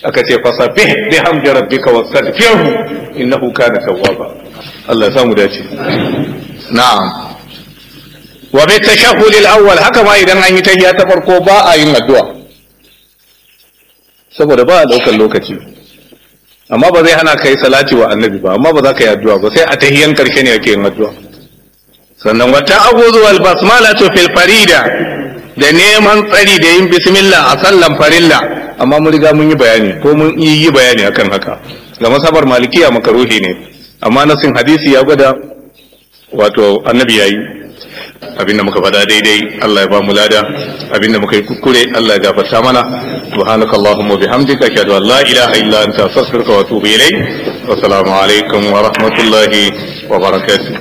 aka ce fasabih bi hamdi rabbika wastaghfirhu innahu kana tawwaba Allah ya samu dace na'am wa bi tashahhud al-awwal haka ma idan an yi tahiyya ta farko ba a yin addu'a saboda ba a daukar lokaci amma ba zai hana kai salati wa annabi ba amma ba za ka yi addu'a ba sai a tahiyyan karshe ne ake yin addu'a sannan wata aguzu wal basmalatu fil farida da neman tsari da yin bismillah a sallan farilla amma mun riga mun yi bayani ko mun yi bayani akan haka ga masabar malikiya makaruhi ne amma nasin hadisi ya gwada wato annabi yayi abinda muka faɗa daidai Allah ya ba mu lada abinda muka yi kuskure Allah ya gafarta mana subhanaka allahumma bihamdika ashhadu an la ilaha illa anta astaghfiruka wa atubu ilayk wa assalamu alaikum wa rahmatullahi wa barakatuh